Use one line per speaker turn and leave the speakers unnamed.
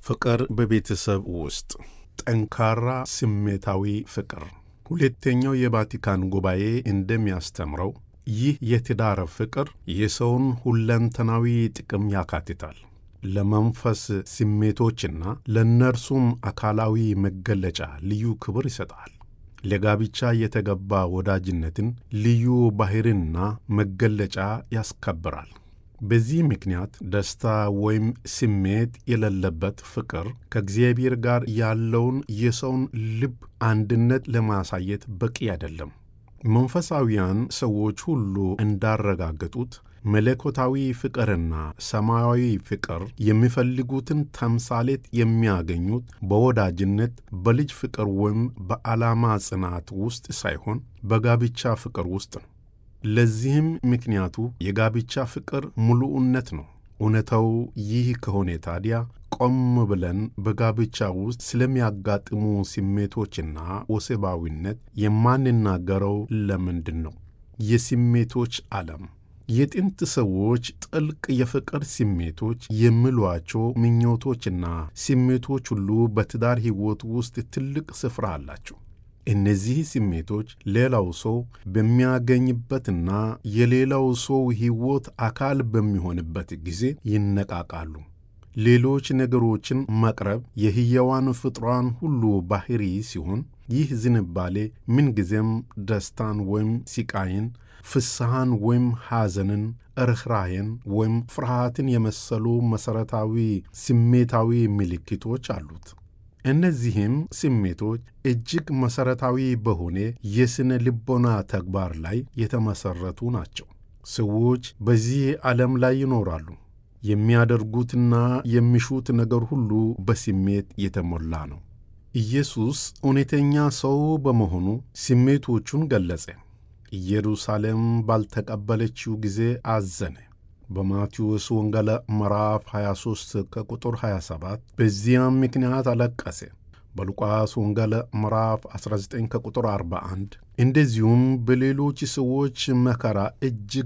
ፍቅር በቤተሰብ ውስጥ ጠንካራ ስሜታዊ ፍቅር። ሁለተኛው የቫቲካን ጉባኤ እንደሚያስተምረው ይህ የትዳር ፍቅር የሰውን ሁለንተናዊ ጥቅም ያካትታል። ለመንፈስ ስሜቶችና ለእነርሱም አካላዊ መገለጫ ልዩ ክብር ይሰጣል። ለጋብቻ የተገባ ወዳጅነትን ልዩ ባሕርና መገለጫ ያስከብራል። በዚህ ምክንያት ደስታ ወይም ስሜት የሌለበት ፍቅር ከእግዚአብሔር ጋር ያለውን የሰውን ልብ አንድነት ለማሳየት በቂ አይደለም። መንፈሳዊያን ሰዎች ሁሉ እንዳረጋገጡት መለኮታዊ ፍቅርና ሰማያዊ ፍቅር የሚፈልጉትን ተምሳሌት የሚያገኙት በወዳጅነት፣ በልጅ ፍቅር ወይም በዓላማ ጽናት ውስጥ ሳይሆን በጋብቻ ፍቅር ውስጥ ነው። ለዚህም ምክንያቱ የጋብቻ ፍቅር ሙሉእነት ነው። እውነታው ይህ ከሆነ ታዲያ ቆም ብለን በጋብቻ ውስጥ ስለሚያጋጥሙ ስሜቶችና ወሲባዊነት የማንናገረው ለምንድን ነው? የስሜቶች ዓለም የጥንት ሰዎች ጥልቅ የፍቅር ስሜቶች የሚሏቸው ምኞቶችና ስሜቶች ሁሉ በትዳር ሕይወት ውስጥ ትልቅ ስፍራ አላቸው። እነዚህ ስሜቶች ሌላው ሰው በሚያገኝበትና የሌላው ሰው ሕይወት አካል በሚሆንበት ጊዜ ይነቃቃሉ። ሌሎች ነገሮችን መቅረብ የሕያዋን ፍጥሯን ሁሉ ባሕሪ ሲሆን ይህ ዝንባሌ ምንጊዜም ደስታን ወይም ሲቃይን፣ ፍስሐን ወይም ሐዘንን፣ ርኅራኄን ወይም ፍርሃትን የመሰሉ መሠረታዊ ስሜታዊ ምልክቶች አሉት። እነዚህም ስሜቶች እጅግ መሠረታዊ በሆነ የሥነ ልቦና ተግባር ላይ የተመሠረቱ ናቸው። ሰዎች በዚህ ዓለም ላይ ይኖራሉ። የሚያደርጉትና የሚሹት ነገር ሁሉ በስሜት የተሞላ ነው። ኢየሱስ እውነተኛ ሰው በመሆኑ ስሜቶቹን ገለጸ። ኢየሩሳሌም ባልተቀበለችው ጊዜ አዘነ። በማቴዎስ ወንጌል ምዕራፍ 23 ከቁጥር 27 በዚያም ምክንያት አለቀሰ። በሉቃስ ወንጌል ምዕራፍ 19 ከቁጥር 41 እንደዚሁም በሌሎች ሰዎች መከራ እጅግ